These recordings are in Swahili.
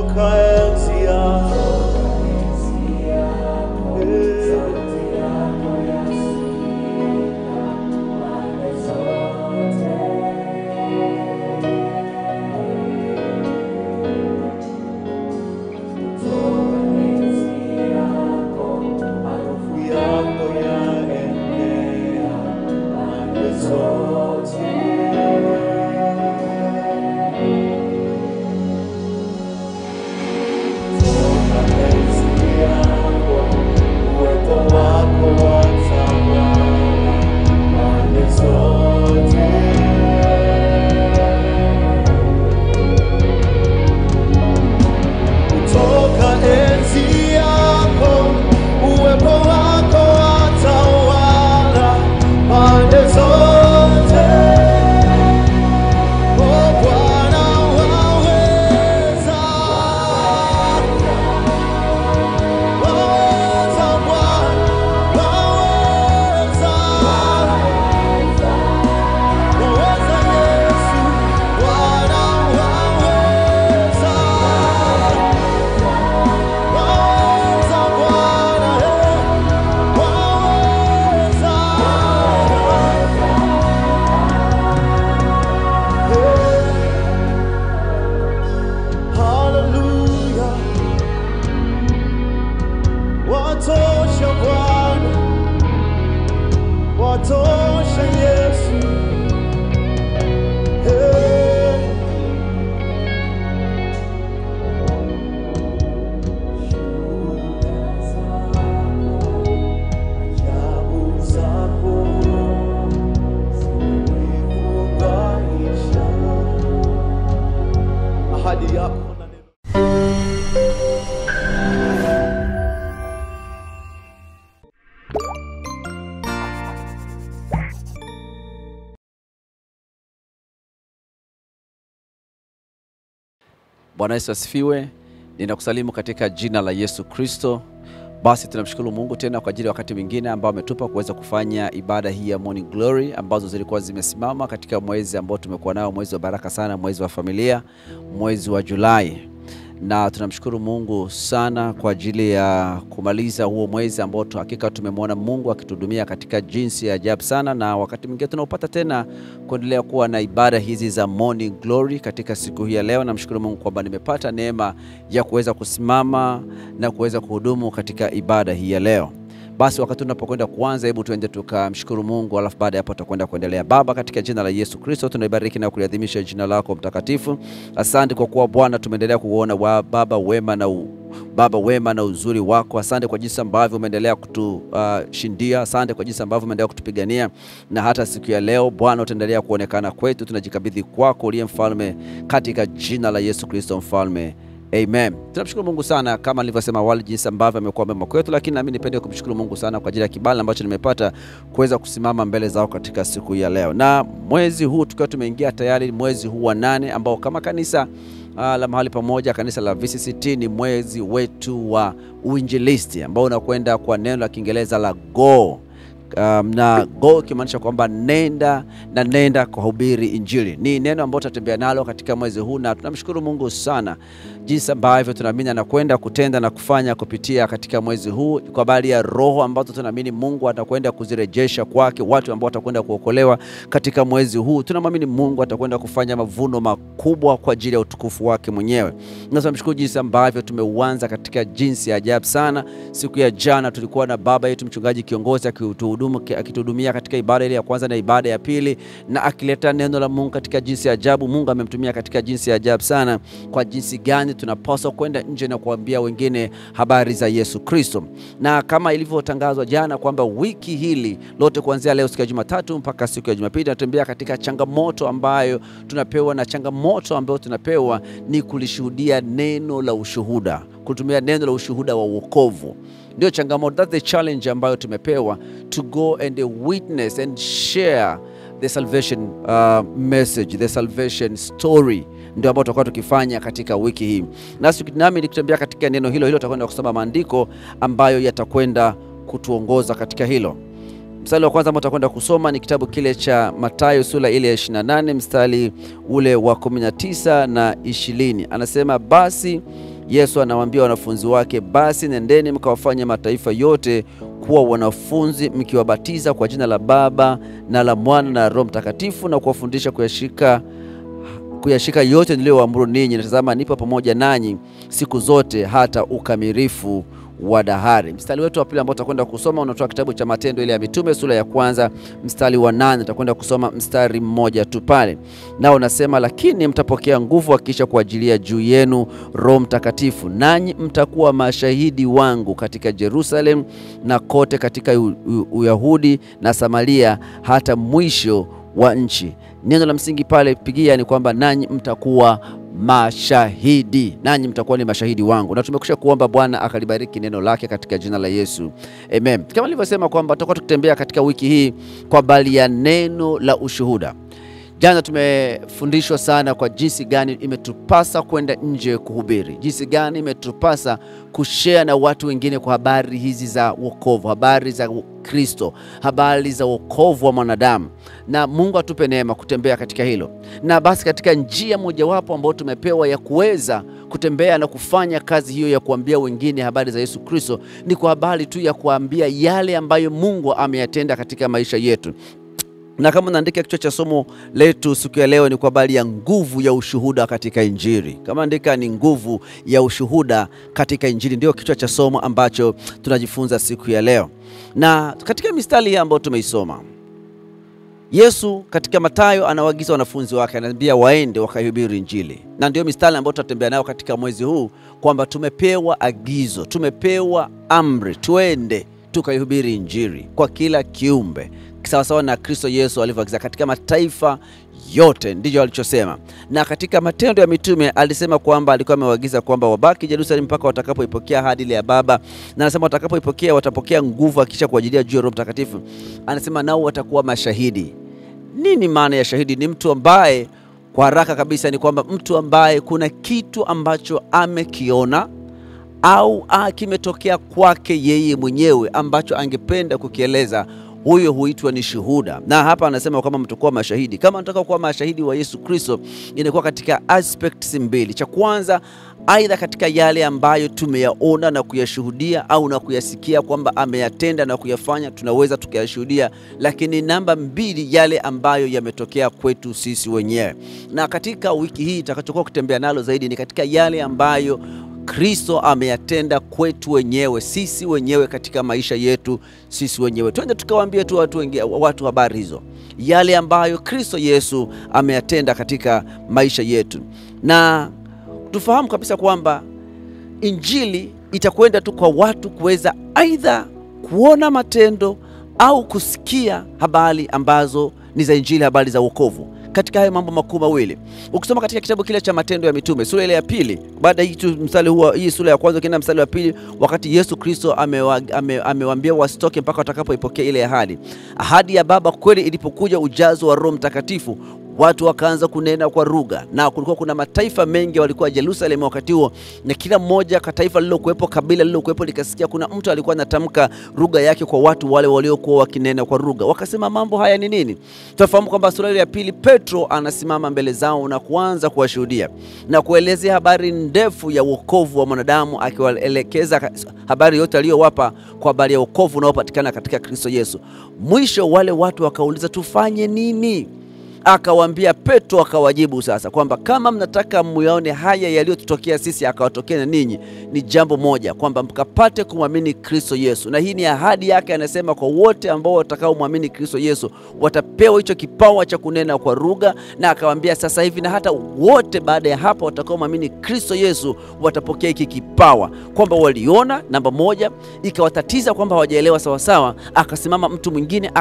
Toka enzi yako. Harufu yako yaenea pande zote. Toka enzi yako, uwepo wako watawala pande zote. Kutoka enzi yako, uwepo wako watawala pande zote. Oh, Bwana waweza, waweza Bwana, waweza, waweza Yesu, Bwana waweza. Waweza Bwana, eh, waweza. Eh, hallelujah. Watosha Bwana, watosha Yesu. Eh. Ajabu zako zimenifurahisha. Ahadi yako na neno Bwana Yesu asifiwe. Ninakusalimu katika jina la Yesu Kristo. Basi tunamshukuru Mungu tena kwa ajili ya wakati mwingine ambao ametupa kuweza kufanya ibada hii ya Morning Glory ambazo zilikuwa zimesimama katika mwezi ambao tumekuwa nao, mwezi wa baraka sana, mwezi wa familia, mwezi wa Julai na tunamshukuru Mungu sana kwa ajili ya kumaliza huo mwezi ambao tu- hakika tumemwona Mungu akituhudumia katika jinsi ya ajabu sana, na wakati mwingine tunaopata tena kuendelea kuwa na ibada hizi za Morning Glory katika siku hii ya leo. Namshukuru Mungu kwamba nimepata neema ya kuweza kusimama na kuweza kuhudumu katika ibada hii ya leo. Basi wakati tunapokwenda kuanza, hebu tuende tukamshukuru Mungu, alafu baada ya hapo tutakwenda kuendelea. Baba, katika jina la Yesu Kristo tunaibariki na kuliadhimisha jina lako mtakatifu. Asante kwa kuwa Bwana tumeendelea kuona wa Baba wema na u, Baba wema na uzuri wako. Asante kwa jinsi ambavyo umeendelea kutushindia. Asante kwa jinsi ambavyo umeendelea kutupigania, na hata siku ya leo Bwana utaendelea kuonekana kwetu. Tunajikabidhi kwako uliye mfalme, katika jina la Yesu Kristo mfalme Amen. Tunamshukuru Mungu sana kama nilivyosema awali jinsi ambavyo amekuwa mema kwetu, lakini nami nipende kumshukuru Mungu sana kwa ajili ya kibali ambacho nimepata kuweza kusimama mbele zao katika siku hii ya leo. Na mwezi huu tukiwa tumeingia tayari mwezi huu wa nane ambao kama kanisa uh, la mahali pamoja kanisa la VCCT ni mwezi wetu wa uinjilisti ambao unakwenda kwa neno la Kiingereza la go um, na go ikimaanisha kwamba nenda na nenda kuhubiri injili. Ni neno ambalo tutatembea nalo katika mwezi huu, na tunamshukuru Mungu sana jinsi ambavyo tunaamini anakwenda kutenda na kufanya kupitia katika mwezi huu, kwa habari ya roho ambazo tunaamini Mungu atakwenda kuzirejesha kwake watu ambao watakwenda kuokolewa katika mwezi huu. Tunamwamini Mungu atakwenda kufanya mavuno makubwa kwa ajili ya utukufu wake mwenyewe, na tunamshukuru jinsi ambavyo tumeuanza katika jinsi ya ajabu sana. Siku ya jana tulikuwa na baba yetu mchungaji kiongozi akituhudumu akituhudumia katika ibada ile ya kwanza na ibada ya pili, na akileta neno la Mungu katika jinsi ya ajabu. Mungu amemtumia katika jinsi ya ajabu sana, kwa jinsi gani tunapaswa kwenda nje na kuambia wengine habari za Yesu Kristo, na kama ilivyotangazwa jana kwamba wiki hili lote kuanzia leo siku ya Jumatatu mpaka siku ya Jumapili tunatembea katika changamoto ambayo tunapewa, na changamoto ambayo tunapewa ni kulishuhudia neno la ushuhuda, kutumia neno la ushuhuda wa wokovu ndio changamoto, that's the challenge ambayo tumepewa to go and witness and share the salvation uh, message the salvation story ndio ambao tutakuwa tukifanya katika wiki hii, nasi nami nikitembea katika neno hilo hilo, tutakwenda kusoma maandiko ambayo yatakwenda kutuongoza katika hilo. Mstari wa kwanza ambao tutakwenda kusoma ni kitabu kile cha Mathayo sura ile ya 28 mstari ule wa 19 na 20. Anasema basi Yesu anawaambia wanafunzi wake, basi nendeni mkawafanye mataifa yote kuwa wanafunzi, mkiwabatiza kwa jina la Baba na la Mwana na Roho Mtakatifu, na kuwafundisha kuyashika kuyashika yote niliyowaamuru ninyi, na tazama, nipo pamoja nanyi siku zote hata ukamilifu wa dahari. Mstari wetu wa pili ambao tutakwenda kusoma unatoka kitabu cha Matendo ile ya Mitume sura ya kwanza mstari wa nane. Tutakwenda kusoma mstari mmoja tu pale, nao unasema, lakini mtapokea nguvu akiisha kuajilia juu yenu Roho Mtakatifu, nanyi mtakuwa mashahidi wangu katika Jerusalem na kote katika U- U- Uyahudi na Samaria hata mwisho wa nchi. Neno la msingi pale pigia ni kwamba nanyi mtakuwa mashahidi, nanyi mtakuwa ni mashahidi wangu, na tumekusha kuomba Bwana akalibariki neno lake katika jina la Yesu, amen. Kama nilivyosema kwamba tutakuwa tukitembea katika wiki hii kwa habari ya neno la ushuhuda. Jana tumefundishwa sana kwa jinsi gani imetupasa kwenda nje kuhubiri, jinsi gani imetupasa kushare na watu wengine kwa habari hizi za wokovu, habari za Kristo, habari za wokovu wa mwanadamu, na Mungu atupe neema kutembea katika hilo. Na basi katika njia mojawapo ambayo tumepewa ya kuweza kutembea na kufanya kazi hiyo ya kuambia wengine habari za Yesu Kristo ni kwa habari tu ya kuambia yale ambayo Mungu ameyatenda katika maisha yetu na kama unaandika kichwa cha somo letu siku ya leo ni kwa habari ya nguvu ya ushuhuda katika Injili. Kama andika ni nguvu ya ushuhuda katika Injili, ndio kichwa cha somo ambacho tunajifunza siku ya leo. Na katika mistari hii ambayo tumeisoma, Yesu katika Mathayo anawaagiza wanafunzi wake, anaambia waende wakaihubiri Injili, na ndio mistari ambayo tutatembea nayo katika mwezi huu, kwamba tumepewa agizo, tumepewa amri, tuende tukaihubiri Injili kwa kila kiumbe sawasawa na Kristo Yesu alivyoagiza katika mataifa yote, ndicho alichosema. Na katika Matendo ya Mitume alisema kwamba alikuwa amewaagiza kwamba wabaki Yerusalemu mpaka watakapoipokea ahadi ile ya Baba, na anasema watakapoipokea watapokea nguvu akisha kuajilia juu ya Roho Mtakatifu. Anasema nao watakuwa mashahidi. Nini maana ya shahidi? Ni mtu ambaye kwa haraka kabisa ni kwamba mtu ambaye kuna kitu ambacho amekiona au ah, kimetokea kwake yeye mwenyewe ambacho angependa kukieleza huyo huitwa ni shuhuda. Na hapa anasema kwamba mtakuwa mashahidi. Kama nataka kuwa mashahidi wa Yesu Kristo, inakuwa katika aspects mbili. Cha kwanza, aidha katika yale ambayo tumeyaona na kuyashuhudia au na kuyasikia kwamba ameyatenda na kuyafanya, tunaweza tukayashuhudia. Lakini namba mbili, yale ambayo yametokea kwetu sisi wenyewe. Na katika wiki hii itakachokuwa kutembea nalo zaidi ni katika yale ambayo Kristo ameyatenda kwetu wenyewe sisi wenyewe katika maisha yetu sisi wenyewe. Twende tukawaambie tu watu, wengi, watu habari hizo, yale ambayo Kristo Yesu ameyatenda katika maisha yetu, na tufahamu kabisa kwamba injili itakwenda tu kwa watu kuweza aidha kuona matendo au kusikia habari ambazo ni za injili, habari za wokovu katika hayo mambo makuu mawili. Ukisoma katika kitabu kile cha Matendo ya Mitume sura ile ya pili, baada hii tu mstari huo, hii sura ya kwanza ukienda mstari wa pili, wakati Yesu Kristo amewaambia ame, ame wasitoke mpaka watakapoipokea ile ahadi. Ahadi ya Baba kweli ilipokuja, ujazo wa Roho Mtakatifu watu wakaanza kunena kwa lugha, na kulikuwa kuna mataifa mengi walikuwa Yerusalemu wakati huo, na kila mmoja ka taifa lililokuwepo, kabila lililokuwepo likasikia kuna mtu alikuwa anatamka lugha yake kwa watu wale waliokuwa wakinena kwa lugha. Wakasema mambo haya ni nini? Tunafahamu kwamba sura ya pili, Petro anasimama mbele zao na kuanza kuwashuhudia na kuelezea habari ndefu ya wokovu wa mwanadamu, akiwaelekeza habari yote aliyowapa kwa habari ya wokovu unaopatikana katika Kristo Yesu. Mwisho wale watu wakauliza, tufanye nini? Akawaambia Petro akawajibu sasa kwamba kama mnataka muyaone haya yaliyotutokea sisi akawatokea na ninyi, ni jambo moja, kwamba mkapate kumwamini Kristo Yesu. Na hii ni ahadi yake, anasema kwa wote ambao watakaomwamini Kristo Yesu watapewa hicho kipawa cha kunena kwa lugha, na akawaambia sasa hivi na hata wote baada ya hapa watakaomwamini Kristo Yesu watapokea hiki kipawa, kwamba waliona, namba moja, ikawatatiza kwamba hawajaelewa sawasawa. Akasimama mtu mwingine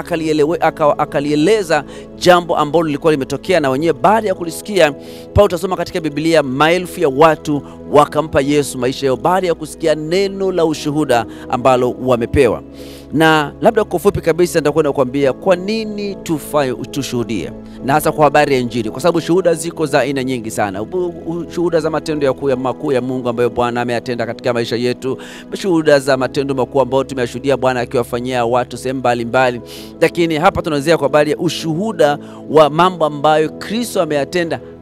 akalieleza jambo ambalo lilikuwa limetokea na wenyewe baada ya kulisikia. Paulo, utasoma katika Biblia, maelfu ya watu wakampa Yesu maisha yao baada ya kusikia neno la ushuhuda ambalo wamepewa. Na labda kwa ufupi kabisa nitakwenda kuambia kwa nini tufaye tushuhudie, na hasa kwa habari ya Injili, kwa sababu shuhuda ziko za aina nyingi sana. Shuhuda za matendo ya makuu ya Mungu ambayo Bwana ameyatenda katika maisha yetu, shuhuda za matendo makuu ambayo tumeyashuhudia Bwana akiwafanyia watu sehemu mbalimbali, lakini hapa tunaanzia kwa habari ya ushuhuda wa mambo ambayo Kristo ameyatenda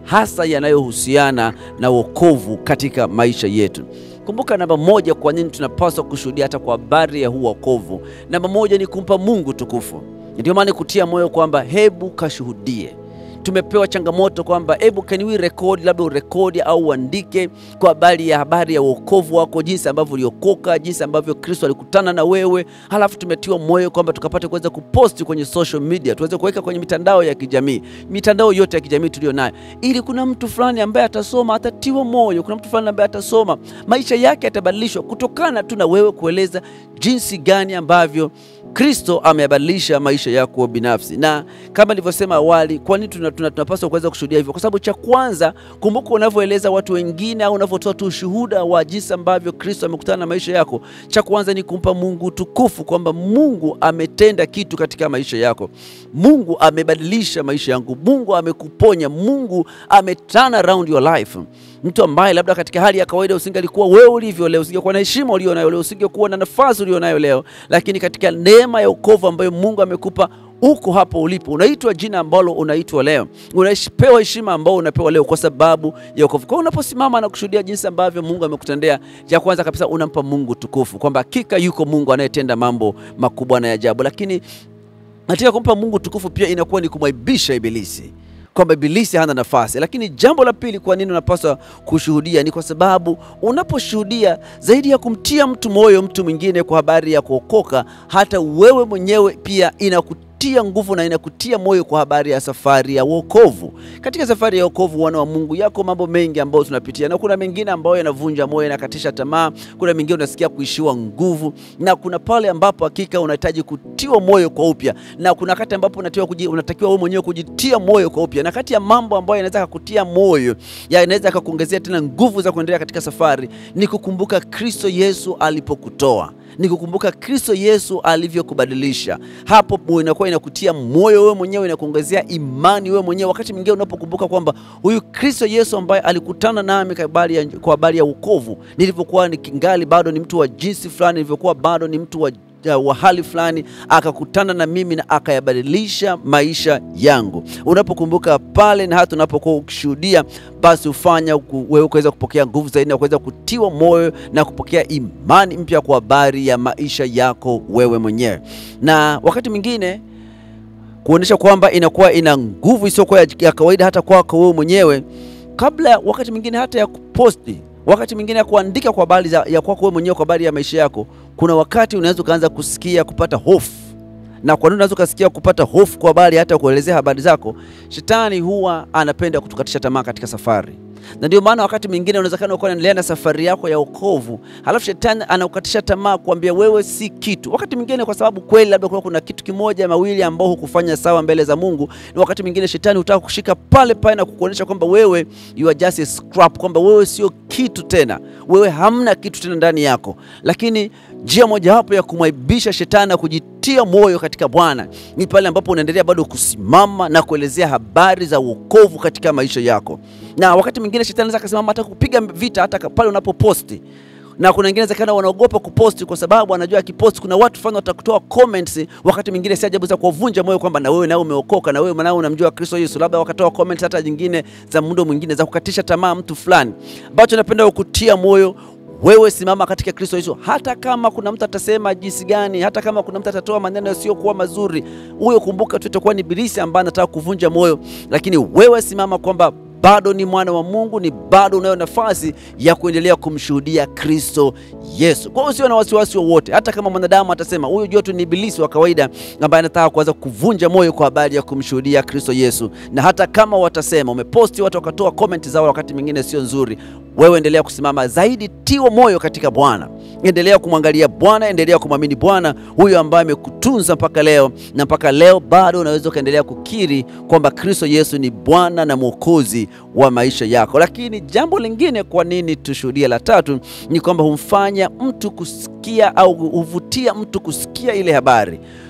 hasa yanayohusiana na wokovu katika maisha yetu. Kumbuka, namba moja, kwa nini tunapaswa kushuhudia hata kwa habari ya huu wokovu? Namba moja ni kumpa Mungu tukufu. Ndio maana kutia moyo kwamba hebu kashuhudie tumepewa changamoto kwamba hebu can we record, labda urekodi au uandike kwa habari ya habari ya uokovu wako, jinsi ambavyo uliokoka, jinsi ambavyo Kristo alikutana na wewe. Halafu tumetiwa moyo kwamba tukapate kuweza kuposti kwenye social media, tuweze kuweka kwenye mitandao ya kijamii, mitandao yote ya kijamii tuliyo nayo, ili kuna mtu fulani ambaye atasoma, atatiwa moyo. Kuna mtu fulani ambaye atasoma, maisha yake yatabadilishwa kutokana tu na wewe kueleza jinsi gani ambavyo Kristo amebadilisha maisha yako binafsi. Na kama nilivyosema awali, kwa nini tunapaswa tuna, tuna kuweza kushuhudia hivyo? Kwa sababu cha kwanza, kumbuka, unavyoeleza watu wengine au unavyotoa tu ushuhuda wa jinsi ambavyo Kristo amekutana na maisha yako, cha kwanza ni kumpa Mungu tukufu, kwamba Mungu ametenda kitu katika maisha yako. Mungu amebadilisha maisha yangu, Mungu amekuponya, Mungu ameturn around your life mtu ambaye labda katika hali ya kawaida usingalikuwa wewe ulivyo leo, usingekuwa na heshima ulionayo leo, usingekuwa na nafasi ulionayo leo, lakini katika neema ya wokovu ambayo Mungu amekupa uko hapo ulipo, unaitwa jina ambalo unaitwa leo, unapewa heshima ambao unapewa leo kwa sababu ya wokovu. Kwa unaposimama na kushuhudia jinsi ambavyo Mungu amekutendea, cha kwanza kabisa unampa Mungu tukufu, kwamba hakika yuko Mungu anayetenda mambo makubwa na ya ajabu. Lakini katika kumpa Mungu tukufu pia inakuwa ni kumwaibisha Ibilisi kwamba Ibilisi hana nafasi. Lakini jambo la pili, kwa nini unapaswa kushuhudia? Ni kwa sababu unaposhuhudia, zaidi ya kumtia mtu moyo mtu mwingine kwa habari ya kuokoka, hata wewe mwenyewe pia inaku tia nguvu na inakutia moyo kwa habari ya safari ya wokovu. Katika safari ya wokovu, wana wa Mungu, yako mambo mengi ambayo tunapitia, na kuna mengine ambayo yanavunja moyo, yanakatisha tamaa, kuna mengine unasikia kuishiwa nguvu, na kuna pale ambapo hakika unahitaji kutiwa moyo kwa upya, na kuna wakati ambapo unatakiwa wewe mwenyewe kujitia moyo kwa upya. Na kati ya mambo ambayo yanaweza kukutia moyo, yanaweza kukuongezea tena nguvu za kuendelea katika safari, ni kukumbuka Kristo Yesu alipokutoa ni kukumbuka Kristo Yesu alivyokubadilisha. Hapo inakuwa inakutia moyo wewe mwenyewe, inakuongezea imani wewe mwenyewe, wakati mwingine unapokumbuka kwamba huyu Kristo Yesu ambaye alikutana nami kwa habari ya wokovu, nilivyokuwa nikingali bado ni mtu wa jinsi fulani, nilivyokuwa bado ni mtu wa wa hali fulani akakutana na mimi na akayabadilisha maisha yangu. Unapokumbuka pale na hata unapokuwa ukishuhudia, basi hufanya wewe kuweza kupokea nguvu zaidi na kuweza kutiwa moyo na kupokea imani mpya kwa habari ya maisha yako wewe mwenyewe, na wakati mwingine kuonyesha kwamba inakuwa ina nguvu isiyokuwa ya kawaida hata kwako wewe mwenyewe, kabla wakati mwingine hata ya kuposti wakati mwingine ya kuandika kwa habari ya kwako wewe mwenyewe kwa habari ya maisha yako, kuna wakati unaweza ukaanza kusikia kupata hofu. Na kwa nini unaweza ukasikia kupata hofu kwa habari hata kuelezea habari zako? Shetani huwa anapenda kutukatisha tamaa katika safari, na ndio maana wakati mwingine unawezekana ukawa unaendelea na safari yako ya wokovu, halafu shetani anakukatisha tamaa, kuambia wewe si kitu. Wakati mwingine kwa sababu kweli labda kuna kitu kimoja mawili ambao hukufanya sawa mbele za Mungu, na wakati mwingine shetani hutaka kushika pale pale na kukuonyesha kwamba wewe you are just a scrap, kwamba wewe sio kitu tena, wewe hamna kitu tena ndani yako. Lakini njia mojawapo ya kumwaibisha shetani na kujitia moyo katika Bwana ni pale ambapo unaendelea bado kusimama na kuelezea habari za wokovu katika maisha yako. Na wakati mwingine shetani anaweza akasimama hata kupiga vita hata pale unapoposti na kuna wengine zakana wanaogopa kuposti kwa sababu anajua akiposti kuna watu fulani watakutoa comments. Wakati mwingine si ajabu za kuwavunja moyo kwamba na wewe nao umeokoka na wewe nao unamjua Kristo Yesu, labda wakatoa comments hata nyingine za mundo mwingine za kukatisha tamaa mtu fulani. Ambacho napenda kukutia moyo wewe, simama katika Kristo Yesu, hata kama kuna mtu atasema jinsi gani, hata kama kuna mtu atatoa maneno yasiyokuwa mazuri, huyo kumbuka tu itakuwa ni ibilisi ambaye anataka kuvunja moyo, lakini wewe simama kwamba bado ni mwana wa Mungu, ni bado unayo nafasi ya kuendelea kumshuhudia Kristo Yesu. Kwa hiyo usio na wasiwasi wowote, hata kama mwanadamu atasema huyu jua tu ni ibilisi wa kawaida ambaye anataka kuanza kuvunja moyo kwa habari ya kumshuhudia Kristo Yesu. Na hata kama watasema umeposti, watu wakatoa comment zao wakati mwingine sio nzuri, wewe endelea kusimama zaidi, tiwa moyo katika Bwana, endelea kumwangalia Bwana, endelea kumwamini Bwana huyo ambaye amekutunza mpaka leo, na mpaka leo bado unaweza ukaendelea kukiri kwamba Kristo Yesu ni Bwana na Mwokozi wa maisha yako. Lakini jambo lingine, kwa nini tushuhudie, la tatu ni kwamba humfanya mtu kusikia au huvutia mtu kusikia ile habari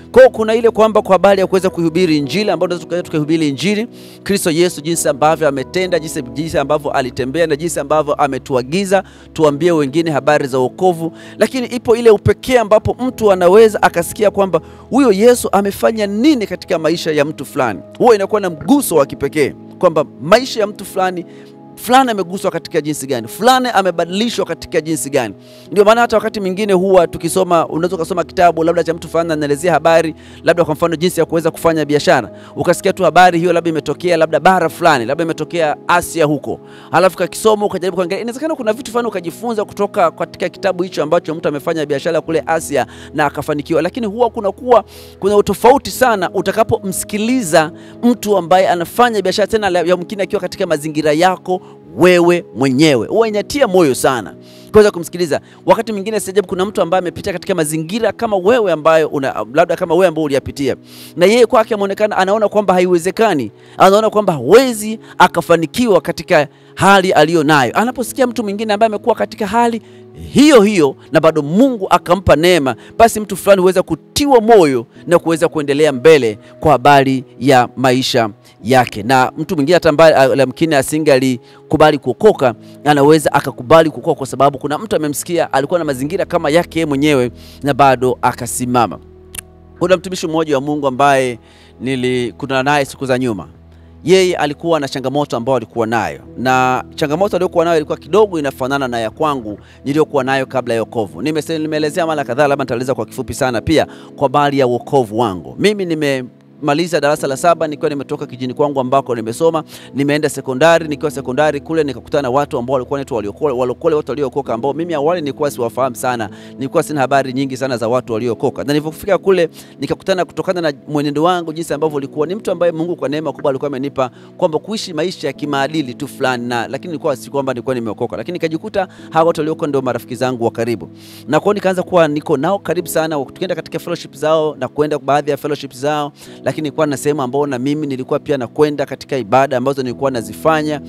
Kwa hiyo kuna ile kwamba kwa habari ya kuweza kuhubiri injili ambayo tunaweza tukaenda tukahubiri injili Kristo Yesu, jinsi ambavyo ametenda, jinsi, jinsi ambavyo alitembea na jinsi ambavyo ametuagiza tuambie wengine habari za wokovu. Lakini ipo ile upekee ambapo mtu anaweza akasikia kwamba huyo Yesu amefanya nini katika maisha ya mtu fulani. Huwa inakuwa na mguso wa kipekee kwamba maisha ya mtu fulani fulani ameguswa katika jinsi gani, fulani amebadilishwa katika jinsi gani. Ndio maana hata wakati mwingine huwa tukisoma, unaweza ukasoma kitabu labda cha mtu fulani anaelezea habari labda kwa mfano jinsi ya kuweza kufanya biashara, ukasikia tu habari hiyo labda imetokea labda bara fulani, labda imetokea Asia huko, alafu kakisoma ukajaribu kuangalia, inawezekana kuna vitu fulani ukajifunza kutoka katika kitabu hicho ambacho mtu amefanya biashara kule Asia na akafanikiwa, lakini huwa kuna kuwa kuna utofauti sana utakapomsikiliza mtu ambaye anafanya biashara tena yamkini akiwa katika mazingira yako wewe mwenyewe huwa inatia moyo sana kuweza kumsikiliza. Wakati mwingine si ajabu, kuna mtu ambaye amepita katika mazingira kama wewe ambayo una, labda kama wewe ambao uliyapitia, na yeye kwake ameonekana, anaona kwamba haiwezekani, anaona kwamba hawezi akafanikiwa katika hali aliyo nayo. Anaposikia mtu mwingine ambaye amekuwa katika hali hiyo hiyo na bado Mungu akampa neema, basi mtu fulani huweza kutiwa moyo na kuweza kuendelea mbele kwa habari ya maisha yake. Na mtu mwingine hata ambaye lamkini asingalikubali kuokoka anaweza akakubali kuokoka kwa sababu kuna mtu amemsikia, alikuwa na mazingira kama yake mwenyewe na bado akasimama. Kuna mtumishi mmoja wa Mungu ambaye nilikutana naye siku za nyuma yeye alikuwa na changamoto ambayo alikuwa nayo, na changamoto aliyokuwa nayo ilikuwa kidogo inafanana na ya kwangu niliyokuwa nayo kabla ya wokovu. Nimeelezea mara kadhaa, labda nitaeleza kwa kifupi sana pia kwa habari ya wokovu wangu. Mimi nime maliza darasa la saba nikiwa nimetoka kijini kwangu ambako nimesoma, nimeenda sekondari. Nikiwa sekondari kule nikakutana na watu ambao walikuwa wanaitwa waliokole, walokole, watu waliookoka ambao mimi awali nilikuwa siwafahamu sana, nilikuwa sina habari nyingi sana za watu waliookoka. Na nilipofika kule nikakutana, kutokana na mwenendo wangu jinsi ambavyo ulikuwa, ni mtu ambaye Mungu kwa neema kubwa alikuwa amenipa kwamba kuishi maisha ya kimaadili tu fulani, na lakini nilikuwa si kwamba nilikuwa nimeokoka, lakini nikajikuta hawa watu waliookoka ndio marafiki zangu wa karibu, na kwao nikaanza kuwa niko nao karibu sana, tukienda katika fellowship zao na kwenda baadhi ya fellowship zao lakini nilikuwa na sehemu ambao na mimi nilikuwa pia nakwenda katika ibada ambazo nilikuwa nazifanya,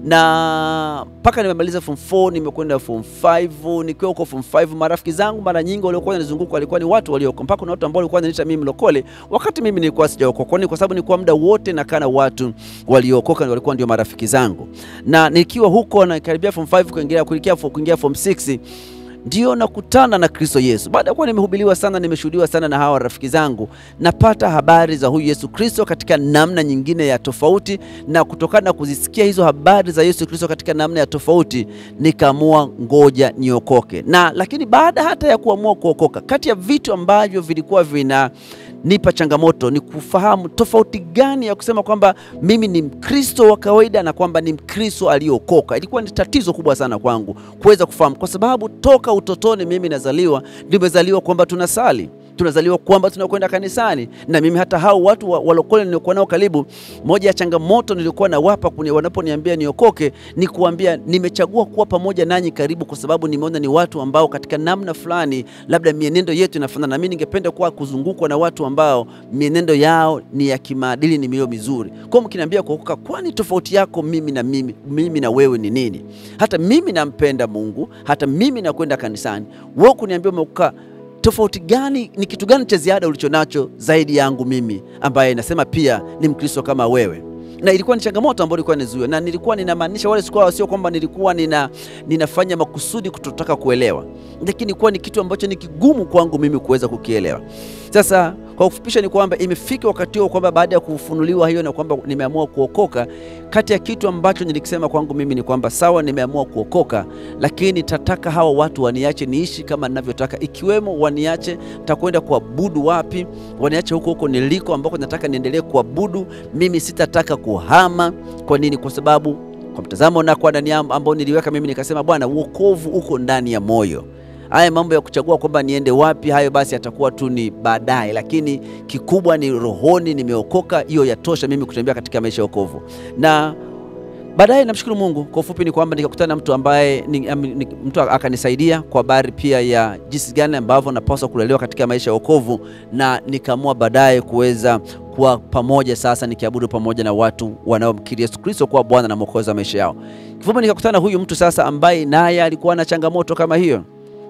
na mpaka nimemaliza form 4 nimekwenda form 5. Nikiwa huko form 5, marafiki zangu mara nyingi waliokuwa wananizunguka walikuwa ni watu walioko, mpaka kuna watu ambao walikuwa wananiita mimi mlokole, wakati mimi nilikuwa sijaokoka, kwa sababu nilikuwa muda wote nakaa na watu waliokoka, walikuwa ndio marafiki zangu. Na nikiwa huko na karibia form 5 kuingia kuingia kuingia form 6 ndio nakutana na Kristo Yesu. Baada ya kuwa nimehubiriwa sana, nimeshuhudiwa sana na hawa rafiki zangu, napata habari za huyu Yesu Kristo katika namna nyingine ya tofauti, na kutokana na kuzisikia hizo habari za Yesu Kristo katika namna ya tofauti, nikaamua ngoja niokoke. Na lakini baada hata ya kuamua kuokoka, kati ya vitu ambavyo vilikuwa vina nipa changamoto ni kufahamu tofauti gani ya kusema kwamba mimi ni Mkristo wa kawaida na kwamba ni Mkristo aliyokoka. Ilikuwa ni tatizo kubwa sana kwangu kuweza kufahamu, kwa sababu toka utotoni mimi nazaliwa, nimezaliwa kwamba tunasali tunazaliwa kwamba tunakwenda kanisani, na mimi hata hao watu wa, walokole niliokuwa nao karibu, moja ya changamoto nilikuwa nawapa wanaponiambia niokoke ni kuambia nimechagua kuwa pamoja nanyi karibu, kwa sababu nimeona ni watu ambao katika namna fulani labda mienendo yetu inafanana, na mimi ningependa kuwa kuzungukwa na watu ambao mienendo yao ni ya kimaadili, ni mio mizuri. Kwa mkiniambia kuokoka, kwani tofauti yako mimi na mimi, mimi na wewe ni nini? Hata mimi nampenda Mungu, hata mimi nakwenda kanisani, wewe kuniambia umeokoka tofauti gani? Ni kitu gani cha ziada ulicho nacho zaidi yangu mimi ambaye nasema pia ni Mkristo kama wewe? Na ilikuwa ni changamoto ambayo ilikuwa nizuia, na nilikuwa ninamaanisha wale sikuwa, sio kwamba nilikuwa nina, ninafanya makusudi kutotaka kuelewa, lakini ilikuwa ni kitu ambacho ni kigumu kwangu mimi kuweza kukielewa. Sasa kwa kufupisha ni kwamba imefika wakati huo kwamba baada ya kufunuliwa hiyo na kwamba nimeamua kuokoka, kati ya kitu ambacho nilikisema kwangu mimi ni kwamba sawa, nimeamua kuokoka, lakini tataka hawa watu waniache niishi kama ninavyotaka, ikiwemo waniache takwenda kuabudu wapi, waniache huko huko niliko ambako nataka niendelee kuabudu. Mimi sitataka kuhama. Kwa nini? Kwa sababu kwa mtazamo na kwa ndani ambao niliweka mimi, nikasema Bwana, wokovu uko ndani ya moyo haya mambo ya kuchagua kwamba niende wapi, hayo basi yatakuwa tu ni baadaye, lakini kikubwa ni rohoni, nimeokoka. Hiyo yatosha mimi kutembea katika maisha ya wokovu. Na baadaye namshukuru Mungu. Kwa ufupi ni kwamba nikakutana na mtu ambaye ni, ni, mtu akanisaidia kwa habari pia ya jinsi gani ambavyo napaswa kulelewa katika maisha ya wokovu, na nikaamua baadaye kuweza kuwa pamoja sasa nikiabudu pamoja na watu wanaomkiri Yesu Kristo kuwa Bwana na Mwokozi wa maisha yao. Kifupi nikakutana huyu mtu sasa ambaye naye alikuwa na changamoto kama hiyo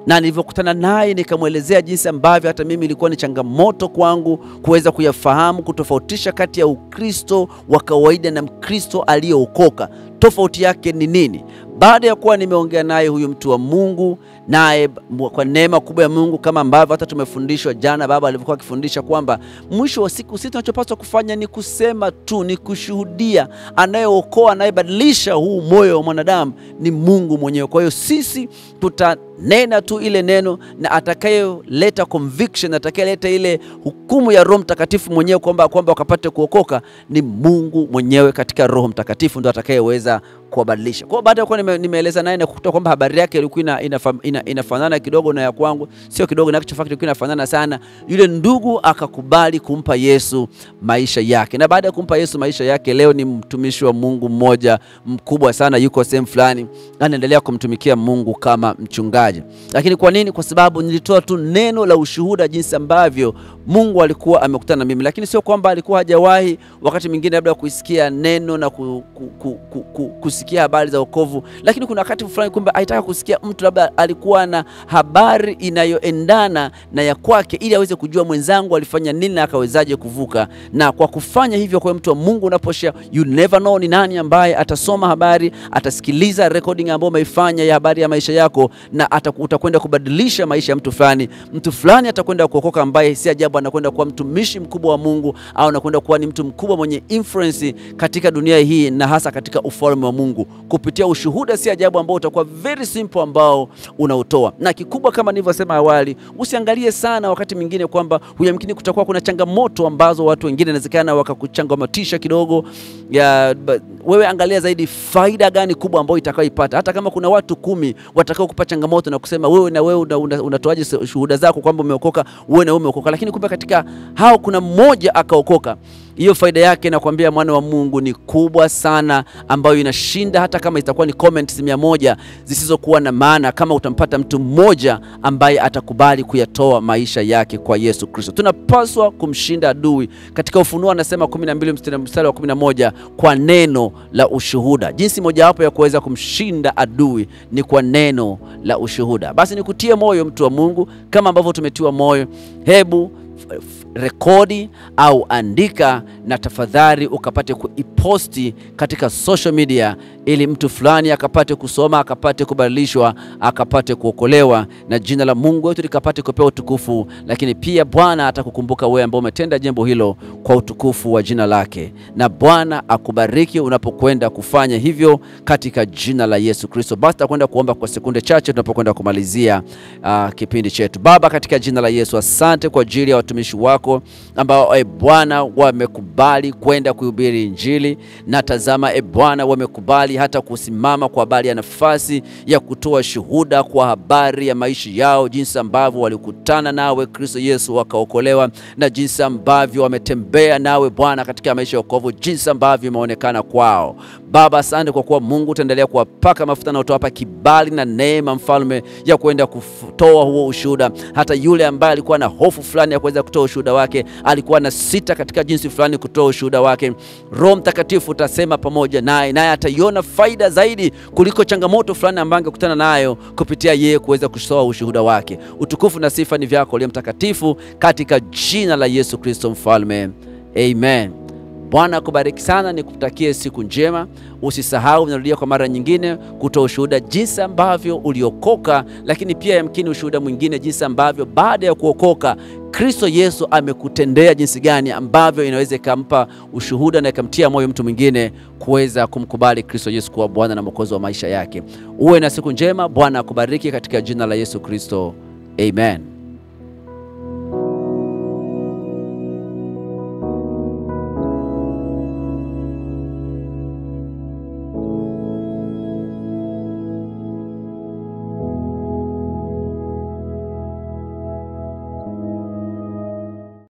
na nilivyokutana naye nikamwelezea jinsi ambavyo hata mimi ilikuwa ni changamoto kwangu kuweza kuyafahamu, kutofautisha kati ya Ukristo wa kawaida na Mkristo aliyeokoka. Tofauti yake ni nini? Baada ya kuwa nimeongea naye huyu mtu wa Mungu, naye kwa neema kubwa ya Mungu, kama ambavyo hata tumefundishwa jana, baba alivyokuwa akifundisha kwamba mwisho wa siku sisi tunachopaswa kufanya ni kusema tu, ni kushuhudia. Anayeokoa, anayebadilisha huu moyo wa mwanadamu ni Mungu mwenyewe. Kwa hiyo sisi tutanena tu ile neno, na atakayeleta conviction, atakayeleta ile hukumu ya Roho Mtakatifu mwenyewe kwamba kwamba wakapate kuokoka ni Mungu mwenyewe katika Roho Mtakatifu, ndo atakayeweza kuwabadilisha. Kwa hiyo baada ya kuwa nime, nimeeleza naye na kukuta kwamba habari yake ilikuwa ina, ina, ina, inafanana kidogo na ya kwangu, sio kidogo, na actual fact ilikuwa inafanana sana. Yule ndugu akakubali kumpa Yesu maisha yake, na baada ya kumpa Yesu maisha yake, leo ni mtumishi wa Mungu mmoja mkubwa sana, yuko sehemu fulani, anaendelea kumtumikia Mungu kama mchungaji. Lakini kwa nini? Kwa sababu nilitoa tu neno la ushuhuda, jinsi ambavyo Mungu alikuwa amekutana na mimi, lakini sio kwamba alikuwa hajawahi wakati mwingine labda kuisikia neno na ku, ku, ku, ku, ku, kusikia habari za wokovu, lakini kuna wakati fulani kumbe aitaka kusikia mtu labda alikuwa na habari inayoendana na ya kwake, ili aweze kujua mwenzangu alifanya nini na akawezaje kuvuka. Na kwa kufanya hivyo, kwa mtu wa Mungu unaposhare, you never know ni nani ambaye atasoma habari, atasikiliza recording ambayo umeifanya ya habari ya maisha yako, na utakwenda kubadilisha maisha ya mtu fulani. Mtu fulani atakwenda kuokoka, ambaye si ajabu anakwenda kuwa mtumishi mkubwa wa Mungu, au anakwenda kuwa ni mtu mkubwa mwenye influence katika dunia hii na hasa katika ufalme wa Mungu kupitia ushuhuda. Si ajabu ambao utakuwa very simple ambao unautoa, na kikubwa kama nilivyosema awali, usiangalie sana wakati mwingine kwamba huyamkini kutakuwa kuna changamoto ambazo watu wengine inawezekana wakakuchangamatisha kidogo ya, wewe angalia zaidi faida gani kubwa ambayo itakayoipata. Hata kama kuna watu kumi watakao kupa changamoto na kusema wewe na wewe unatoaje una, una shuhuda zako kwamba umeokoka, wewe na wewe umeokoka, lakini kumbe katika hao kuna mmoja akaokoka hiyo faida yake nakwambia, mwana wa Mungu ni kubwa sana, ambayo inashinda hata kama itakuwa ni comments mia moja zisizokuwa na maana, kama utampata mtu mmoja ambaye atakubali kuyatoa maisha yake kwa Yesu Kristo. Tunapaswa kumshinda adui. Katika Ufunuo anasema 12 mstari wa 11, kwa neno la ushuhuda. Jinsi mojawapo ya kuweza kumshinda adui ni kwa neno la ushuhuda. Basi nikutie moyo mtu wa Mungu, kama ambavyo tumetiwa moyo, hebu rekodi au andika na tafadhali ukapate kuiposti katika social media, ili mtu fulani akapate kusoma, akapate kubadilishwa, akapate kuokolewa, na jina la Mungu wetu likapate kupewa utukufu. Lakini pia Bwana atakukumbuka wewe ambao umetenda jambo hilo kwa utukufu wa jina lake, na Bwana akubariki unapokwenda kufanya hivyo katika jina la Yesu Kristo. Basi takwenda kuomba kwa sekunde chache tunapokwenda kumalizia uh, kipindi chetu. Baba, katika jina la Yesu, asante kwa ajili ya watumishi wako ambao e Bwana wamekubali kwenda kuhubiri Injili, na tazama e Bwana wamekubali hata kusimama kwa habari ya nafasi ya kutoa shuhuda kwa habari ya maisha yao, jinsi ambavyo walikutana nawe Kristo Yesu wakaokolewa, na jinsi ambavyo wametembea nawe Bwana katika maisha ya wokovu, jinsi ambavyo imeonekana kwao. Baba, asante kwa kuwa Mungu utaendelea kuwapaka mafuta na utawapa kibali na neema, mfalme, ya kwenda kutoa huo ushuhuda. Hata yule ambaye alikuwa na hofu fulani ya kuweza kutoa ushuhuda wake, alikuwa na sita katika jinsi fulani kutoa ushuhuda wake, Roho Mtakatifu utasema pamoja naye, naye ataiona faida zaidi kuliko changamoto fulani ambayo angekutana nayo kupitia yeye kuweza kutoa ushuhuda wake. Utukufu na sifa ni vyako uliye mtakatifu, katika jina la Yesu Kristo mfalme, amen. Bwana akubariki sana, nikutakie siku njema. Usisahau, narudia kwa mara nyingine, kutoa ushuhuda jinsi ambavyo uliokoka, lakini pia yamkini ushuhuda mwingine jinsi ambavyo baada ya kuokoka Kristo Yesu amekutendea jinsi gani ambavyo inaweza ikampa ushuhuda na ikamtia moyo mtu mwingine kuweza kumkubali Kristo Yesu kuwa Bwana na Mwokozi wa maisha yake. Uwe na siku njema. Bwana akubariki katika jina la Yesu Kristo, amen.